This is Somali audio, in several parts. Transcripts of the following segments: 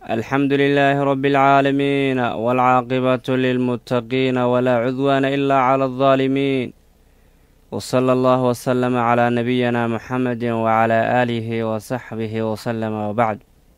الحمد لله رب العالمين والعاقبة للمتقين ولا عدوان إلا على الظالمين وصلى الله وسلم على نبينا محمد وعلى آله وصحبه وسلم وبعد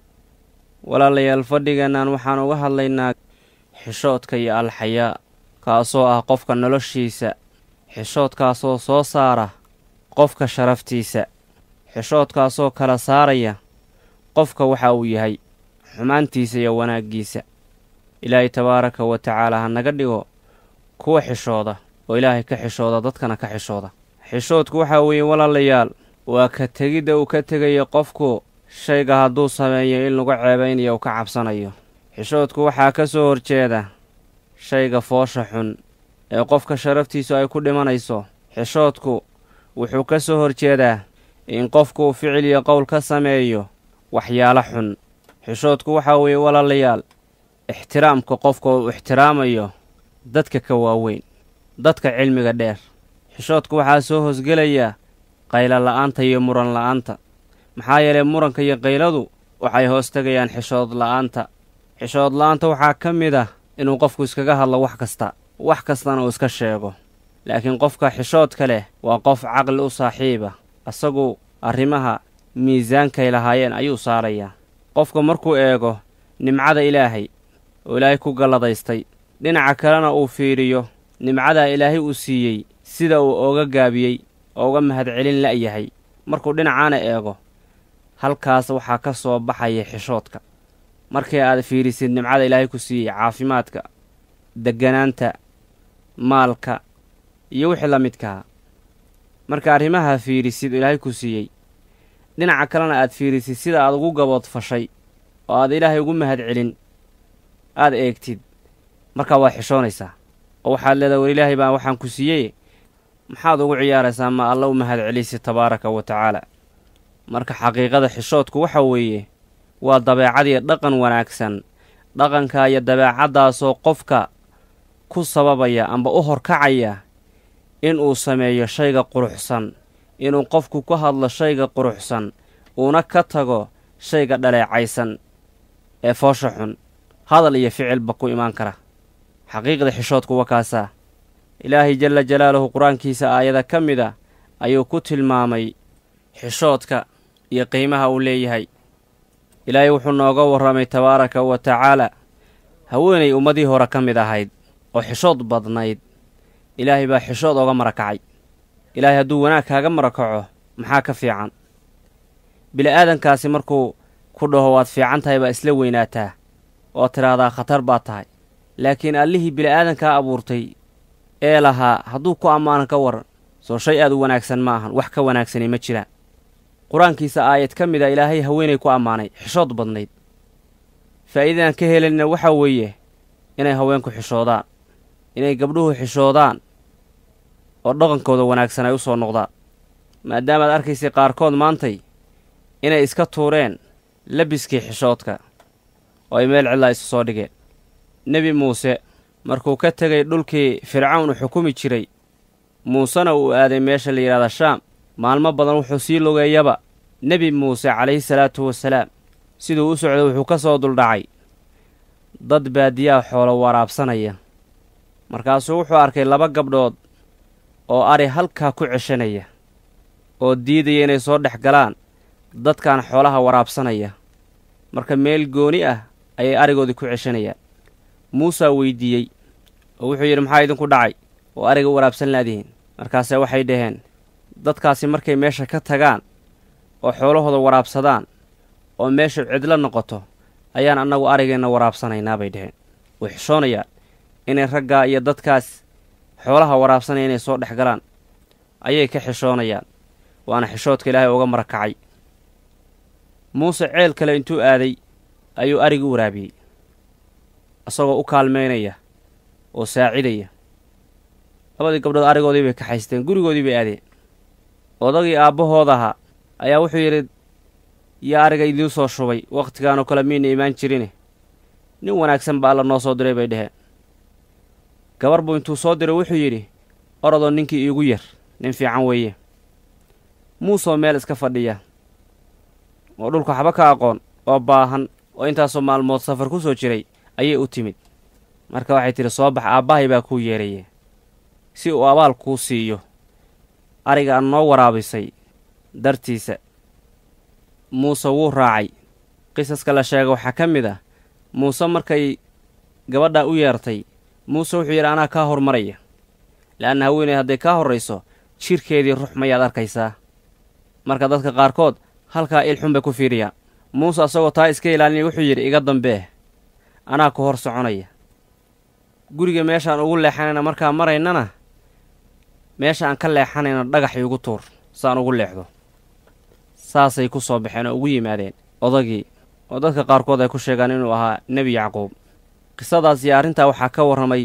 walaalayaal fadhiganaan waxaan uga hadlaynaa xishoodka iyo alxayaa kaasoo ah qofka noloshiisa xishoodkaasoo soo saara qofka sharaftiisa xishoodkaasoo kala saaraya qofka waxa uu yahay xumaantiisa iyo wanaaggiisa ilaahay tabaaraka wa tacaala ha naga dhigo kuwa xishooda oo ilaahay ka xishooda dadkana ka xishooda xishoodku waxaa weeye walaalayaal waa ka tegidda uu ka tegayo qofku shayga hadduu sameeyo in lagu ceebaynayo uu ka cabsanayo xishoodku waxaa ka soo horjeeda shayga foosha xun ee qofka sharaftiisu ay ku dhimanayso xishoodku wuxuu ka soo horjeedaa in qofku uu ficil iyo qowl ka sameeyo waxyaalo xun xishoodku waxaa weeye walaalayaal ixtiraamka qofka uu ixtiraamayo dadka ka waaweyn dadka cilmiga dheer xishoodku waxaa soo hoosgelaya qaylo la'aanta iyo muran la'aanta maxaa yeelay muranka iyo qayladu waxay hoos tegayaan xishood la'aanta xishood la'aanta waxaa ka mid ah inuu qofku iskaga hadlo wax kasta wax kastana uu iska sheego laakiin qofka xishoodka leh waa qof caqli u saaxiiba asagu arrimaha miisaankay lahaayeen ayuu saarayaa qofka markuu eego nimcada ilaahay oo ilaahay ku galladaystay dhinaca kalena uu fiiriyo nimcadaa ilaahay uu siiyey sida uu ooga gaabiyey oo uga mahadcelin la'yahay markuu dhinacaana eego halkaas waxaa ka soo baxaya xishoodka markii aad fiirisid nimcada ilaahay ku siiyey caafimaadka degganaanta maalka iyo wixii la midkaha marka arrimaha fiirisid ilaahay ku siiyey dhinaca kalena aad fiirisid sida aad ugu gaboodfashay oo aad ilaahay ugu mahadcelin aad eegtid markaa waad xishoonaysaa oo waxaad leedahay war ilaahay baa waxaan ku siiyey maxaad ugu ciyaaraysaa ma alla u mahadcelisi tabaaraka wa tacaala marka xaqiiqada xishoodku waxa weeye waa dabeecadiyo dhaqan wanaagsan dhaqanka iyo dabeecaddaasoo qofka ku sababaya amba u horkacaya inuu sameeyo shayga quruxsan inuu qofku ku hadlo shayga quruxsan uuna ka tago shayga dhaleecaysan ee foosha xun hadal iyo ficilba ku imaan kara xaqiiqda xishoodku waa kaasaa ilaahay jalla jalaaluhu qur-aankiisa aayada ka mid a ayuu ku tilmaamay xishoodka iyo qiimaha uu leeyahay ilaahay wuxuu nooga warramay tabaaraka wa tacaala haweenay ummadii hore ka mid ahayd oo xishood badnayd ilaahay baa xishood ooga marakacay ilaahay hadduu wanaag kaaga marakaco maxaa ka fiican bili'aadankaasi markuu ku dhaho waad fiican tahay baa isla weynaataa oo tidhaahdaa khatar baad tahay laakiin allihii bili'aadankaa abuurtay ee lahaa hadduu ku ammaanan ka waran soo shay aad u wanaagsan ma ahan wax ka wanaagsani ma jiraan qur-aankiisa aayad ka mid a ilaahay haweenay ku ammaanay xishood badnayd faa'iidadaan ka helanina waxaa weeye inay haweenku xishoodaan inay gabdhuhu xishoodaan oo dhaqankooda wanaagsan ay u soo noqdaan maadaamaad arkaysay qaarkood maantay inay iska tuureen labiskii xishoodka oo ay meel cidlaa isu soo dhigeen nebi muuse markuu ka tegay dhulkii fircawn u xukumi jiray muusena uu aaday meesha la yidhahda shaam maalmo badan wuxuu sii lugeeyaba nebi muuse calayhi salaatu wasalaam siduu u socday wuxuu ka soo duldhacay dad baadiyaha xoolo waraabsanaya markaasuu wuxuu arkay laba gabdhood oo ari halkaa ku ceshanaya oo diidaya inay soo dhex galaan dadkan xoolaha waraabsanaya marka meel gooni ah ayay arigoodii ku ceshanayaan muusaa weydiiyey oo wuxuu yidhi maxaa idinku dhacay oo ariga u waraabsan laadihiin markaase waxay dhaheen dadkaasi markay meesha ka tagaan oo xoolahooda waraabsadaan oo meesha cidlo noqoto ayaan annagu arigeenna waraabsanaynaa bay dhaheen way xishoonayaan inay raggaa iyo dadkaas xoolaha waraabsanaya inay soo dhex galaan ayay ka xishoonayaan waana xishoodka ilaahay uga marakacay muuse ceel kale intuu aaday ayuu arigi u waraabiyey isagoo u kaalmaynaya oo saacidaya labadii gabdhood arigoodii bay kaxaysteen gurigoodii bay aadeen odagii aabbahoodaha ayaa wuxuu yidhi yaa ariga idiin soo shubay wakhtigaanoo kale miina imaan jirine nin wanaagsan ba alla noo soo diray bay dheheen gabar buu intuu soo diray wuxuu yidhi orodoo ninkii iigu yar nin fiican weeye muusoo meel iska fadhiya oo dhulka waxba ka aqoon oo baahan oo intaasoo maalmood safar ku soo jiray ayay u timid marka waxay tidhi soo bax aabbahay baa kuu yeeraye si uu abaal kuu siiyo ariga aad noo waraabisay dartiisa muuse wuu raacay qisaska la sheega waxaa ka mid ah muuse markay gabadhaa u yeertay muuse wuxuu yidhi anaa kaa hormaraya le'anna haweeney hadday kaa horrayso jidhkeedii rux mayaad arkaysaa marka dadka qaarkood halkaa ilxun bay ku fiiriyaan muuse asagoo taa iska ilaalinaya wuxuu yidhi iga dambee anaa ku hor soconaya guriga meeshaan ugu leexanayna markaa maraynana meesha aan ka leexanayna dhagax iigu tuur saan ugu leexdo saasay ku soo baxeen oo ugu yimaadeen odagii oo dadka qaarkood ay ku sheegaan inuu ahaa nebi yacquub qisadaas iyo arrintaa waxaa ka warramay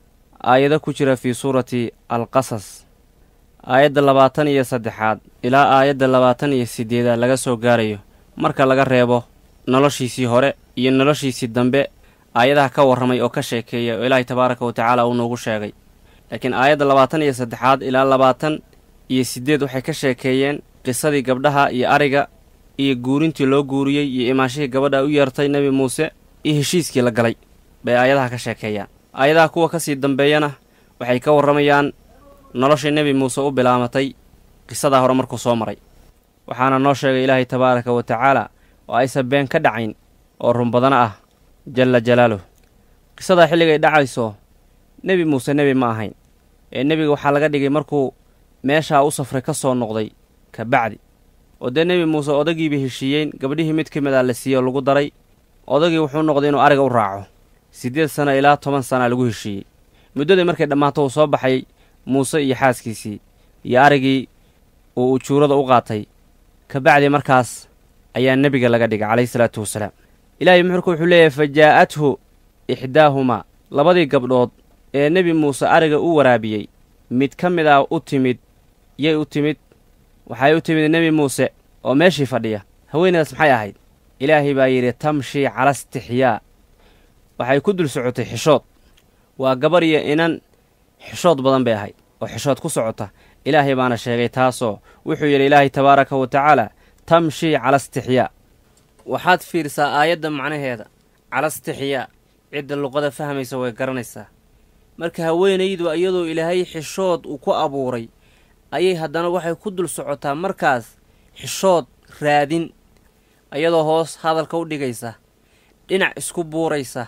aayado ku jira fii suurati alqasas aayadda labaatan iyo saddexaad ilaa aayadda labaatan iyo siddeedaad laga soo gaarayo marka laga reebo noloshiisii hore iyo noloshiisii dambe aayadaha ka warramay oo ka sheekeeya oo ilaahay tabaaraka wa tacaala uu noogu sheegay laakiin aayadda labaatan iyo saddexaad ilaa labaatan iyo siddeed waxay ka sheekeeyeen qisadii gabdhaha iyo ariga iyo guurintii loo guuriyey iyo imaanshihii gabadha u yeertay nebi muuse iyo heshiiskii la galay bay aayadaha ka sheekeeyaan aayadaha kuwa ka sii dambeeyana waxay ka warramayaan noloshii nebi muuse u bilaamatay qisadaa hore markuu soo maray waxaana noo sheegay ilaahay tabaaraka wa tacaala oo aysan been ka dhacayn oo run badana ah jalla jalaaluh qisadaa xilligay dhacayso nebi muuse nebi ma ahayn ee nebiga waxaa laga dhigay markuu meeshaa u safray ka soo noqday ka bacdi oo dee nebi muuse odagiibay heshiiyeen gabdhihii mid ka mid a la siiyey oo lagu daray odagii wuxuu noqday inuu ariga u raaco siddeed sano ilaa toban sanaa lagu heshiiyey muddadii markay dhammaato uu soo baxay muuse iyo xaaskiisii iyo arigii uu ujuurada u qaatay ka bacdi markaas ayaa nebiga laga dhigay calayhi salaatu wasalaam ilaahay muxurka wuxuu leeyahay fa jaa'athu ixdaahumaa labadii gabdhood ee nebi muuse ariga u waraabiyey mid ka mid ah u timid yay u timid waxay u timid nebi muuse oo meeshii fadhiya haweeneydaas maxay ahayd ilaahay baa yidhi tamshii cala istixyaa waxay ku dul socotay xishood waa gabar iyo inan xishood badan bay ahayd oo xishood ku socota ilaahay baana sheegay taasoo wuxuu yidhi ilaahay tabaaraka wa tacaala tamshii cala istixyaa waxaad fiirsaa aayadda macnaheeda cala istixyaa cidda luqada fahmaysa way garanaysaa marka haweenaydu iyadoo ilaahay xishood uu ku abuuray ayay haddana waxay ku dul socotaa markaas xishood raadin iyadoo hoos hadalka u dhigaysa dhinac isku buuraysa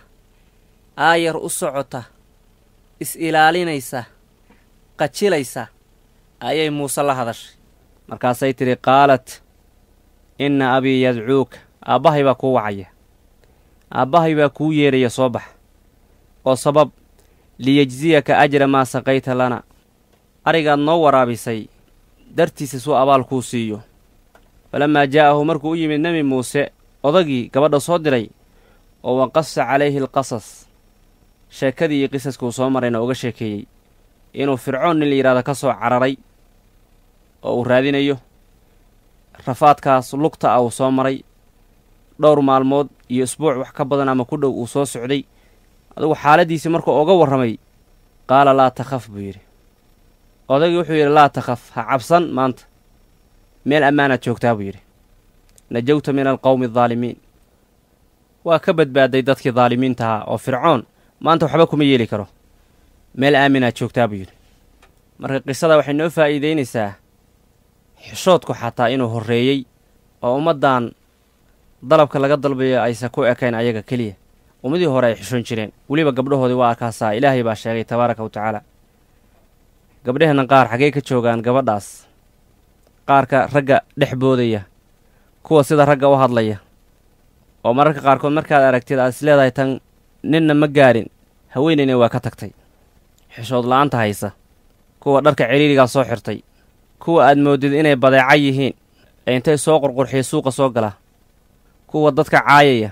aayar u socota is-ilaalinaysa qajilaysa ayay muuse la hadashay markaasay tidhi qaalat inna abii yadcuuka aabbahay baa kuu wacaya aabbahay baa kuu yeedhaya soo bax oo sabab liyejziyaka ajra maa saqayta lana arigaad noo waraabisay dartiisa suu abaal kuu siiyo falammaa jaa'ahu markuu u yimid nebi muuse odagii gabadha soo diray oo waqasa calayhi alqasas sheekadii iyo qisaskuu soo marayna uga sheekeeyey inuu fircoon nin la yidhahdo ka soo cararay oo uu raadinayo rafaadkaas lugta ah uu soo maray dhowr maalmood iyo isbuuc wax ka badan ama ku dhow uu soo socday adugu xaaladdiisii markuu uga warramay qaala laa takhaf buu yidhi odagii wuxuu yidhi laa takhaf ha cabsan maanta meel ammaanaad joogtaa buu yidhi najawta min alqowmi aldaalimiin waa ka badbaaday dadkii daalimiintahaa oo fircoon maanta waxba kuma yeeli karo meel aaminaad joogtaa buu yidhi marka qisada waxay noo faa'iidaynaysaa xishoodku xataa inuu horreeyey oo ummaddan dalabka laga dalbayo aysan ku ekayn ayaga keliya ummadii hore ay xishoon jireen weliba gabdhahoodii waa arkaasaa ilaahay baa sheegay tabaaraka wa tacaala gabdhaheenna qaar xaggey ka joogaan gabadhaas qaarka ragga dhex boodaya kuwa sida ragga u hadlaya oo mararka qaarkood markaad aragtid aad is leedahay tan ninna ma gaadhin haweenayna waa ka tagtay xishood la'aanta haysa kuwa dharka celiirigaa soo xirtay kuwa aad moodid inay badeeca yihiin ee intay soo qurqurxiya suuqa soo gala kuwa dadka caayaya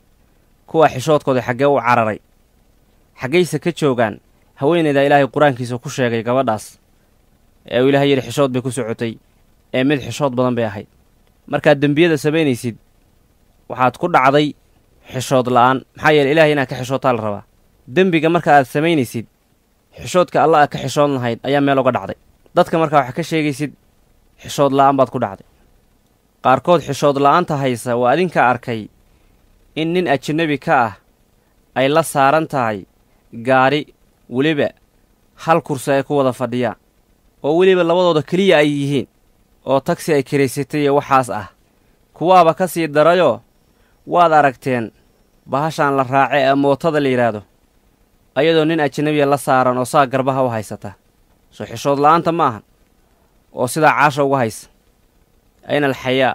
kuwa xishoodkooda xaggee u cararay xaggayse ka joogaan haweenayda ilaahay qur-aankiisa ku sheegay gabadhaas ee uu ilaahay yidhi xishood bay ku socotay ee mid xishood badan bay ahayd markaad dembiyada samaynaysid waxaad ku dhacday xishood la'aan maxaa yeele ilaahay inaad ka xishootaa la rabaa dembiga marka aad samaynaysid xishoodka alla aad ka xishood lahayd ayaa meel uga dhacday dadka markaa waxaa ka sheegaysid xishood la'aan baad ku dhacday qaarkood xishood la'aanta haysa waa adinka arkay in nin ajanabi ka ah ay la saaran tahay gaari weliba hal kursi ay ku wada fadhiyaan oo weliba labadooda keliya ay yihiin oo tagsi ay karaysatay iyo waxaas ah kuwaaba ka sii darayoo waad aragteen bahashaan la raace ee mootada la yidhaahdo ayadoo nin ajanabiya la saaran oo saa garbaha u haysata soo xishood la'aanta ma ahan oo sidaa caasha uga haysa ayna alxayaa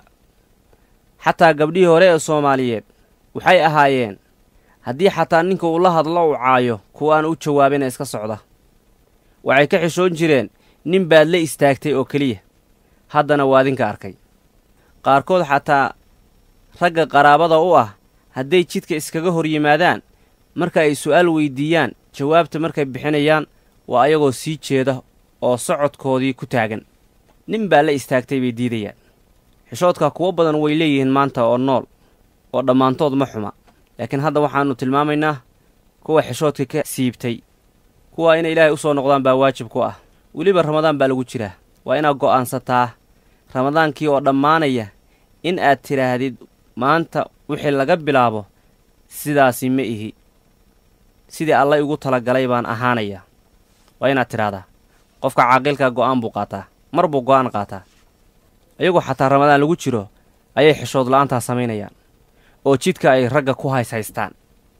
xataa gabdhihii hore ee soomaaliyeed waxay ahaayeen haddii xataa ninka uu la hadlo u caayo kuwa aan u jawaabina iska socda waxay ka xishoon jireen nin baad la istaagtay oo keliya haddana waa adinka arkay qaarkood xataa ragga qaraabada u ah hadday jidka iskaga hor yimaadaan marka ay su'aal weyddiiyaan jawaabta markay bixinayaan waa ayagoo sii jeeda oo socodkoodii ku taagan nin baa la istaagtay bay diidayaan xishoodka kuwo badan way leeyihiin maanta oo nool oo dhammaantood ma xuma laakiin hadda waxaannu tilmaamaynaa kuwa xishoodka ka siibtay kuwa inay ilaahay u soo noqdaan baa waajib ku ah weliba ramadaan baa lagu jiraa waa inaad go'aansataa ramadaankii oo dhammaanaya in aad tidhaahdid maanta wixii laga bilaabo sidaasi ma ihi sidii alla igu talagalay baan ahaanayaa waa inaad tidhaahdaa qofka caaqilkaa go'aan buu qaataa mar buu go'aan qaataa iyagoo xataa ramadaan lagu jiro ayay xishood la'aantaa samaynayaan oo jidka ay ragga ku hays haystaan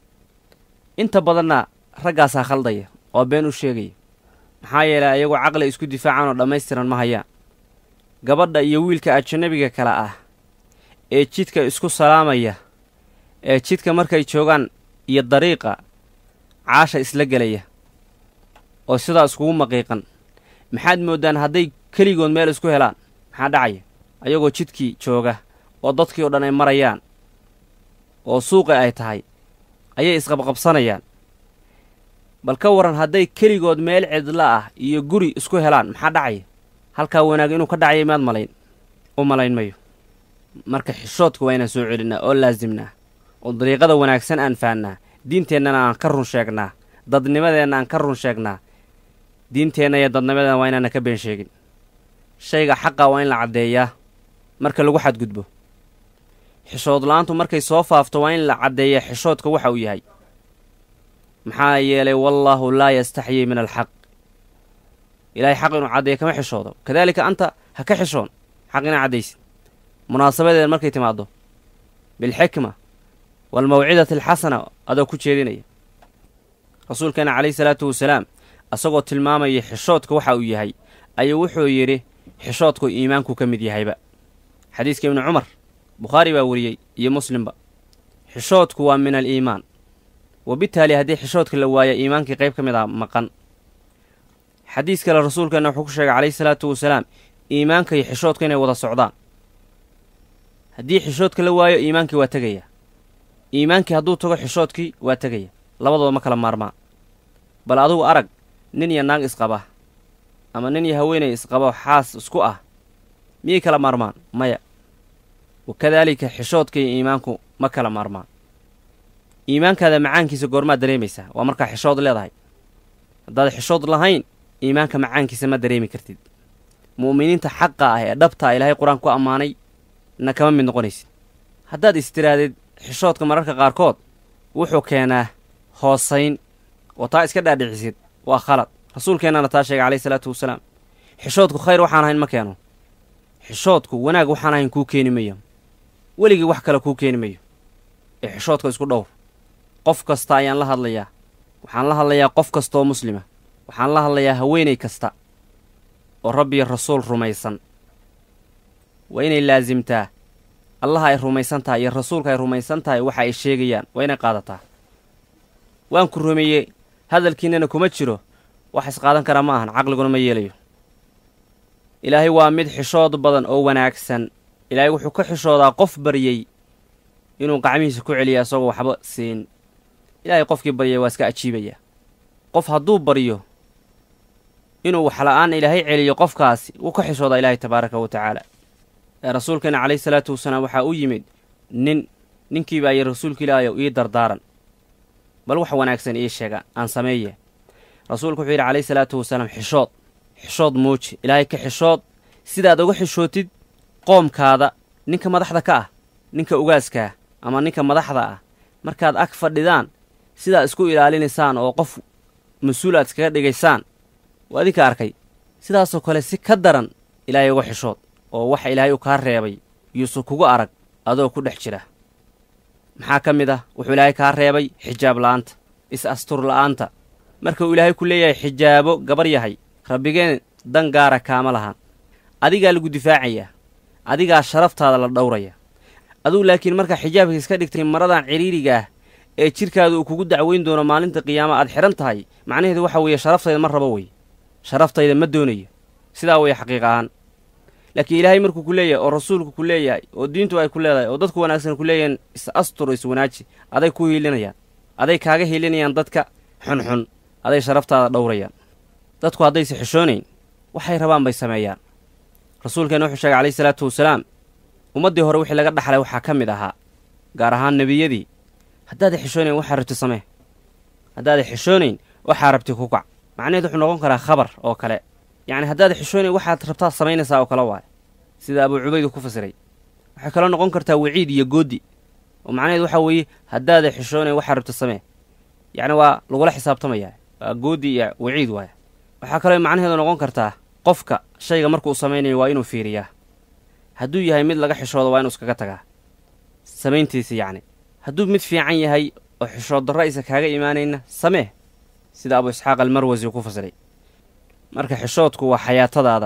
inta badanna raggaasaa khaldaya oo been u sheegaya maxaa yeelay ayagoo caqli isku difaacaan oo dhammaystiran ma hayaan gabadha iyo wiilka ajanabiga kale ah ee jidka isku salaamaya ee jidka markay joogaan iyo dariiqa caasha isla gelaya oo sidaa iskugu maqiiqan maxaad mooddaan hadday keligood meel isku helaan maxaa dhacaya ayagoo jidkii jooga oo dadkii oo dhan ay marayaan oo suuqi ay tahay ayay isqabqabsanayaan bal ka waran hadday keligood meel cidla ah iyo guri isku helaan maxaa dhacaya halkaa wanaag inuu ka dhacaya maad malayn u malayn mayo marka xishoodka waa inaan soo celinnaa oo laasimnaa oo dariiqada wanaagsan aan faannaa diinteennana aan ka run sheegnaa dadnimadeenna aan ka run sheegnaa diinteenna iyo dadnimadeena waa inaana ka been sheegin shayga xaqa waa in la caddeeyaa marka lagu xadgudbo xishood la'aantu markay soo faafto waa in la caddeeyaa xishoodka waxa uu yahay maxaa yeelay wallaahu laa yastaxyii min alxaq ilaahay xaq inuu caddeeya kama xishoodo kadaalika anta ha ka xishoon xaq inaa caddaysid munaasabadeed markay timaaddo bilxikma waalmawcidati alxasana adoo ku jeedinaya rasuulkeena calayhi salaatu wasalaam asagoo tilmaamaya xishoodka waxa uu yahay ayuu wuxuu yidhi xishoodku iimaanku ka mid yahayba xadiiska ibnu cumar bukhaari baa weriyey iyo muslimba xishoodku waa min aliimaan wabitaali haddii xishoodka la waaya iimaankii qayb ka mid ah maqan xadiis kale rasuulkeenna wuxuu ku sheegay calayhi salaatu wasalaam iimaanka iyo xishoodka inay wada socdaan haddii xishoodka la waayo iimaankii waa tegaya iimaankii hadduu tago xishoodkii waa tegaya labadooda ma kala maarmaan bal adugu arag nin iyo naag isqaba ama nin iyo haweenay isqaba xaas isku ah miyay kala maarmaan maya wakadaalika xishoodka iyo iimaanku ma kala maarmaan iimaankaada macaankiisa goormaad dareemaysaa waa markaa xishood leedahay haddaad xishood lahayn iimaanka macaankiisa ma dareemi kartid mu'miniinta xaqa ah ee dhabta ah ilaahay qur-aan ku ammaanay na kama mid noqonaysid haddaad istiraadid xishoodka mararka qaarkood wuxuu keenaa hoosayn oo taa iska dhaadhicisid waa khalad rasuulkeennana taa sheegay calayhi salaatu wasalaam xishoodku khayr waxaan ahayn ma keeno xishoodku wanaag waxaan ahayn kuu keeni mayo weligii wax kale kuu keeni mayo ee xishoodka isku dhowr qof kasta ayaan la hadlayaa waxaan la hadlayaa qof kastaoo muslima waxaan la hadlayaa haweenay kasta oo rabbiyo rasuul rumaysan waa inay laasimtaa allaha ay rumaysan tahay iyo rasuulka ay rumaysan tahay waxa ay sheegayaan waa inay qaadataa waan ku rumeeyey hadalkiinnana kuma jiro wax isqaadan karaa ma ahan caqliguna ma yeelayo ilaahay waa mid xishood badan oo wanaagsan ilaahay wuxuu ka xishoodaa qof baryey inuu gacmihiisa ku celiya isagoo waxba siin ilaahay qofkii baryay waa iska ajiibayaa qof hadduu baryo inuu waxla'aan ilaahay celiyo qofkaasi wuu ka xishoodaa ilaahay tabaaraka wa tacaala ee rasuulkeena calayhi salaatu wasalaam waxaa u yimid nin ninkii baa yidhi rasuulka ilaahayow ii dardaaran bal wax wanaagsan ii sheega aan sameeye rasuulku wuxuu yidhi calayhi salaatu wasalaam xishood xishood muuji ilaahay ka xishood sidaad uga xishootid qoomkaada ninka madaxda ka ah ninka ugaaskaa ama ninka madaxda ah markaad ag fadhidaan sidaa isku ilaalinaysaan oo qof mas-uul aad iskaga dhigaysaan waa adinka arkay sidaasoo kale si ka daran ilaahay uga xishood oo waxa ilaahay u kaa reebay yuusu kugu arag adoo ku dhex jira maxaa ka mid ah wuxuu ilaahay kaa reebay xijaab la'aanta is astur la'aanta marka uu ilaahay ku leeyahay xijaabo gabar yahay rabbigeen dan gaara kaama lahan adigaa lagu difaacayaa adigaa sharaftaada la dhowraya adugu laakiin markaa xijaabka iska dhigtay maradan cidhiiriga ah ee jidhkaada uu kugu dacweyn doono maalinta qiyaama aad xidhan tahay macnaheedu waxa weeye sharaftayda ma rabo wey sharaftayda ma doonayo sidaa weeye xaqiiq ahaan laakiin ilaahay markuu ku leeyahay oo rasuulku ku leeyahay oo diintu ay ku leedahay oo dadku wanaagsan ku leeyahan is astur is wanaaji aday ku hiilinayaan aday kaaga hiilinayaan dadka xunxun aday sharaftaada dhowrayaan dadku haddayse xishoonayn waxay rabaan bay sameeyaan rasuulkeena wuxuu sheegay calayhi salaatu wasalaam ummaddii hore wixii laga dhaxlay waxaa ka mid ahaa gaar ahaan nebiyadii haddaaday xishoonayn waxaa rabti samee haddaaday xishoonayn waxaa rabti ku kac macnaheed wuxuu noqon karaa khabar oo kale yacni haddaada xishoonayn waxaad rabtaa samaynaysaa oo kale waaye sida abuu cubaydu ku fasiray waxay kaloo noqon kartaa waciid iyo goodi oo macnaheed waxaa weeye haddaada xishoonayn waxaa rabta samee yacni waa lagula xisaabtamayaa waa goodi iyo waciid waaya waxaa kaloo macnaheedu noqon kartaa qofka shayga markuu samaynayo waa inuu fiiriyaa hadduu yahay mid laga xishoodo waa inuu iskaga tagaa samayntiisa yacni hadduu mid fiican yahay oo xishood darro aysa kaaga imaanayna samee sida abu isxaaq almarwasi ku fasiray marka xishoodku waa xayaatadaada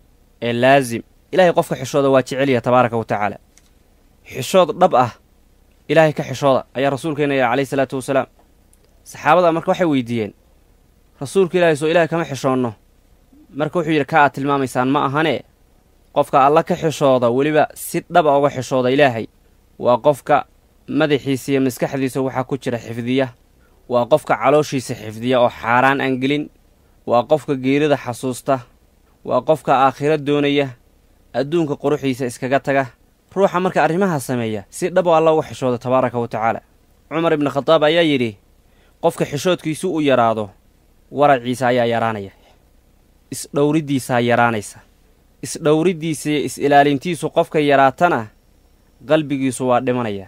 ee laasim ilaahay qofka xishooda waa jecelya tabaaraka wa tacaala xishood dhab ah ilaahay ka xishooda ayaa rasuulkeena yaha calayhi salaatu wasalaam saxaabada marka waxay weydiiyeen rasuulka ilaahay soo ilahay kama xishoonno marka wuxuu yidhi ka aad tilmaamaysaan ma ahanee qofka alla ka xishooda weliba si dhaba uga xishooda ilaahay waa qofka madaxiisa iyo maskaxdiisa waxaa ku jira xifdiya waa qofka calooshiisa xifdiya oo xaaraan aan gelin waa qofka geerida xasuusta waa qofka aakhiro doonaya adduunka quruxiisa iskaga taga ruuxa marka arrimahaa sameeya si dhabo alla uga xishooda tabaaraka wa tacaala cumar ibnu khadaab ayaa yidhi qofka xishoodkiisu u yaraado waraciisa ayaa yaraanaya isdhowriddiisaa yaraanaysa isdhowriddiisa iyo is-ilaalintiisu qofka yaraatana qalbigiisu waa dhimanaya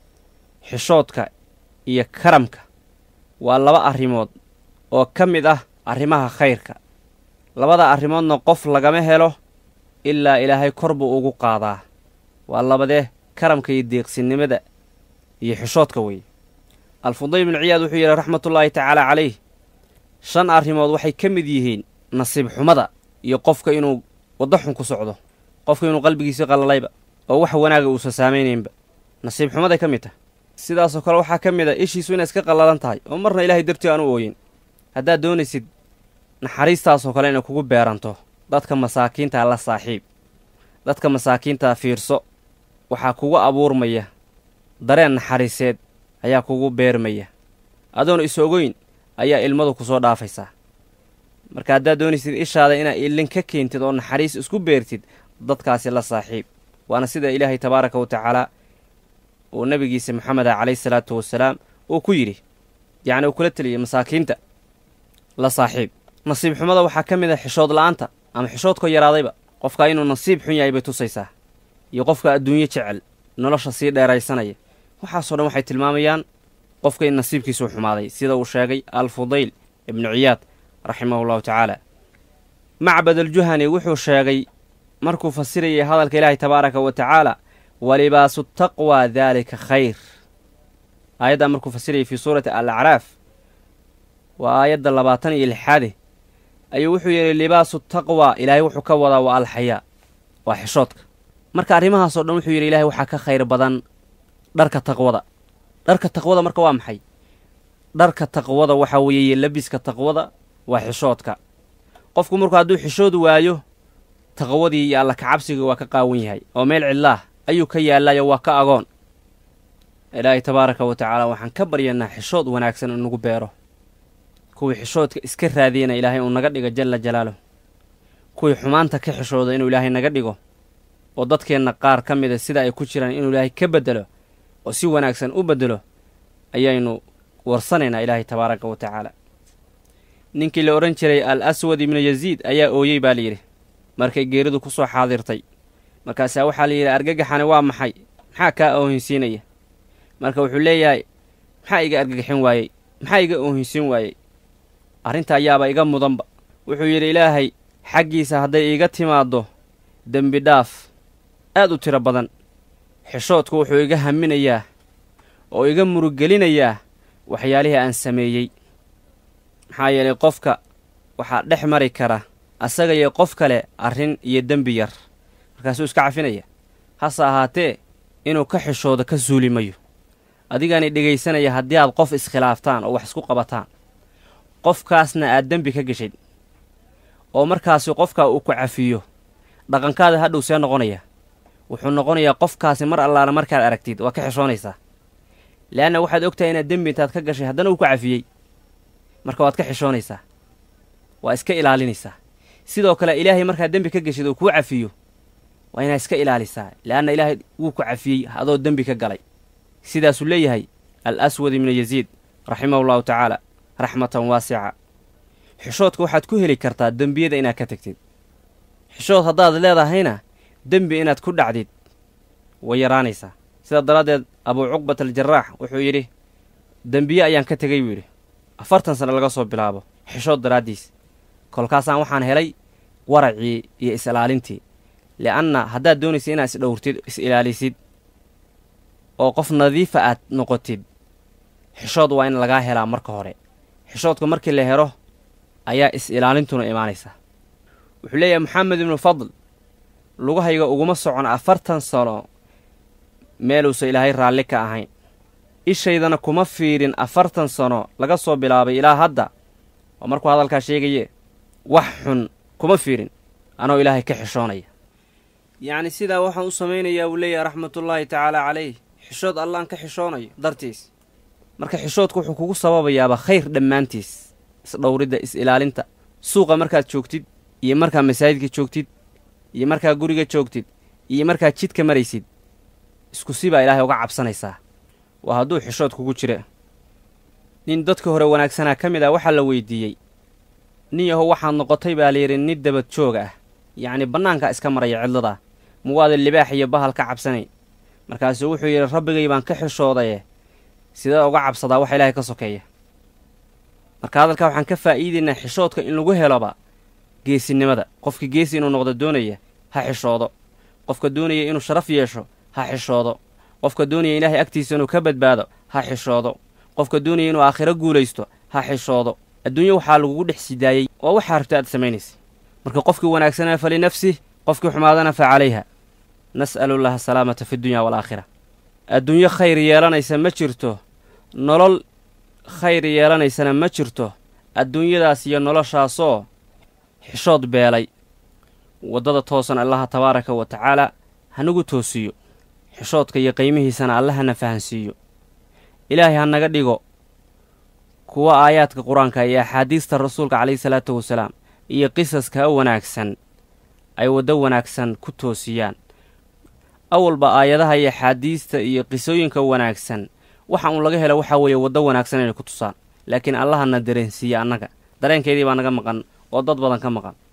xishoodka iyo karamka waa laba arrimood oo ka mid ah arrimaha khayrka labada arrimoodna qof lagama helo ilaa ilaahay kor buu ugu qaadaa waa labadee karamka iyo deeqsinimada iyo xishoodka weeye alfudayl bnu ciyaad wuxuu yidhi raxmatullaahi tacaala calayh shan arrimood waxay ka mid yihiin nasiib xumada iyo qofka inuu waddo xun ku socdo qofka inuu qalbigiisii qallalayba oo wax wanaaga uusan saamaynaynba nasiib xumaday ka mid tahay sidaasoo kale waxaa ka mid a ishiisu inay iska qallalan tahay oo marna ilaahay dartii aan u ooyin haddaad doonaysid naxariistaasoo kale inay kugu beeranto dadka masaakiintaa la saaxiib dadka masaakiintaa fiirso waxaa kugu abuurmaya dareen naxariiseed ayaa kugu beermaya adoon is ogoyn ayaa ilmadu ku soo dhaafaysaa marka haddaad doonaysid ishaada inaad ilin ka keentid oo naxariis isku beertid dadkaasi la saaxiib waana sida ilaahay tabaaraka wa tacaala uu nabigiisa moxameda calayhi salaatu wasalaam uu ku yidhi yacni uu kula teliyay masaakiinta la saaxiib nasiib xumada waxaa ka mid ah xishood la'aanta ama xishoodkoo yaraadayba qofka inuu nasiib xun yahay bay tusaysaa iyo qofka adduunyo jecel nolosha sii dheeraysanaya waxaasoo dhan waxay tilmaamayaan qofka in nasiibkiisuu xumaaday sida uu sheegay alfudayl ibnu ciyaad raximahu llahu tacaala macbad aljuhani wuxuu sheegay markuu fasirayay hadalka ilaahay tabaaraka wa tacaala walibaasu taqwa daalika khayr aayaddaa markuu fasirayay fii suurati alacraaf waa aayadda labaatan iyo lixaade ayuu wuxuu yidhi libaasu taqwa ilaahay wuxuu ka wadaa waa alxayaa waa xishoodka marka arrimahaasoo dhan wuxuu yidhi ilaahay waxaa ka khayr badan dharka taqwada dharka taqwada marka waa maxay dharka taqwada waxaa weeye labiska taqwada waa xishoodka qofku markuu hadduu xishood waayo taqwadii iyo alla kacabsiga waa ka qaawan yahay oo meel cidlaah ayuu ka yaallayo waa ka agoon ilaahay tabaaraka wa tacaala waxaan ka baryanaa xishood wanaagsan in nagu beero kuwii xishoodka iska raadiyana ilaahay uu naga dhigo jalla jalaaluh kuwii xumaanta ka xishooda inuu ilaahay naga dhigo oo dadkeenna qaar ka mida sida ay ku jiraan inuu ilaahay ka beddelo oo si wanaagsan u beddelo ayaynu warsanaynaa ilaahay tabaaraka wa tacaala ninkii la odhan jiray al aswad ibnu yaziid ayaa ooyey baa layidhi markay geeridu ku soo xaadirtay markaasaa waxaa layidhi argagaxani waa maxay maxaa kaa oohinsiinaya marka wuxuu leeyahay maxaa iga argagixin waayey maxaa iga oohinsin waayey arrinta ayaaba iga mudanba wuxuu yidhi ilaahay xaggiisa hadday iiga timaaddo dembi dhaaf aad u tiro badan xishoodku wuxuu iga haminayaa oo iga muruggelinayaa waxyaalihii aan sameeyey maxaa yeelay qofka waxaa dhex mari kara asaga iyo qof kale arrin iyo dembi yar markaasuu iska cafinaya hase ahaatee inuu ka xishoodo ka suuli mayo adigaani dhegaysanaya haddii aad qof iskhilaaftaan oo wax isku qabataan qofkaasna aad dembi ka geshid oo markaasi qofkaa uu ku cafiyo dhaqankaada hadhow see noqonaya wuxuu noqonayaa qofkaasi mar allaala markaad aragtid waa ka xishoonaysaa le'anna waxaad ogtahay inaad dembi intaad ka gashay haddana uu ku cafiyey marka waad ka xishoonaysaa waa iska ilaalinaysaa sidoo kale ilaahay markaad dembi ka geshid uu kuu cafiyo waa inaad iska ilaalisaa le'anna ilaahay wuu ku cafiyey adoo dembi ka galay sidaasuu leeyahay al aswad ibnu yaziid raximahu llahu tacaala raxmatan waasica xishoodka waxaad ku heli kartaa dembiyada inaad ka tagtid xishood haddaad leedahayna dembi inaad ku dhacdid way yaraanaysaa sidaa daraaddeed abuu cuqbat aljaraax wuxuu yidhi dembiye ayaan ka tegay buu yidhi afartan sano laga soo bilaabo xishood daraaddiis kolkaasaan waxaan helay waracii iyo is-ilaalintii li'anna haddaad doonaysa inaad isdhowrtid is-ilaalisid oo qof nadiifa aad noqotid xishood waa in lagaa helaa marka hore xishoodka markii la helo ayaa is-ilaalintuna imaanaysaa wuxuu leeyahay moxamed ibnu fadl lugahayga uguma socon afartan sano meeluusa ilaahay raalli ka ahayn ishaydana kuma fiirin afartan sano laga soo bilaabay ilaa hadda oo markuu hadalkaa sheegaye wax xun kuma fiirin anoo ilaahay ka xishoonaya yacni sidaa waxaan u samaynayaa wuu leeyahay raxmatullaahi tacaala calayh xishood allaan ka xishoonayo dartiis marka xishoodku wuxuu kugu sababayaaba khayr dhammaantiis isdhowridda is-ilaalinta suuqa markaad joogtid iyo markaad masaajidka joogtid iyo markaad guriga joogtid iyo markaad jidka maraysid isku si baa ilaahay uga cabsanaysaa waa hadduu xishood kugu jira nin dadka hore wanaagsanaa ka mid ah waxaa la weydiiyey nin yahow waxaad noqotay baa layidhi nin dabad joog ah yacni bannaankaa iska maraya cidladaa muwaada libaax iyo bahal ka cabsanayn markaasuu wuxuu yidhi rabbigay baan ka xishoodaye sidee uga cabsadaa waxa ilaahay ka sokeeya marka hadalkaa waxaan ka faa'iidaynaa xishoodka in lagu heloba geesinimada qofka geesi inuu noqdo doonaya ha xishoodo qofka doonaya inuu sharaf yeesho ha xishoodo qofka doonaya ilaahay agtiisa inuu ka badbaado ha xishoodo qofka doonaya inuu aakhiro guulaysto ha xishoodo adduunyo waxaa lagugu dhex sidaayey waa waxaa rabta aad samaynaysa marka qofkii wanaagsanaa fa linafsih qofkii xumaadana fa calayha nas'alullaha asalaamata fi dunya waalaakhira adduunyo khayr yeelanaysa ma jirto nolol khayr yeelanaysana ma jirto adduunyadaas iyo noloshaasoo xishood beelay waddada toosan allaha tabaaraka wa tacaala hanagu toosiyo xishoodka iyo qiimihiisana allahana fahansiiyo ilaahay ha naga dhigo kuwa aayaadka qur-aanka iyo axaadiista rasuulka calayhi salaatu wasalaam iyo qisaska wanaagsan ay waddo wanaagsan ku toosiyaan awalba aayadaha iyo axaadiista iyo qisooyinka wanaagsan waxa uun laga helo waxaa weeye waddo wanaagsan inay ku tusaan laakiin allahana dareensiiya annaga dareenkeedii baa naga maqan oo dad badan ka maqan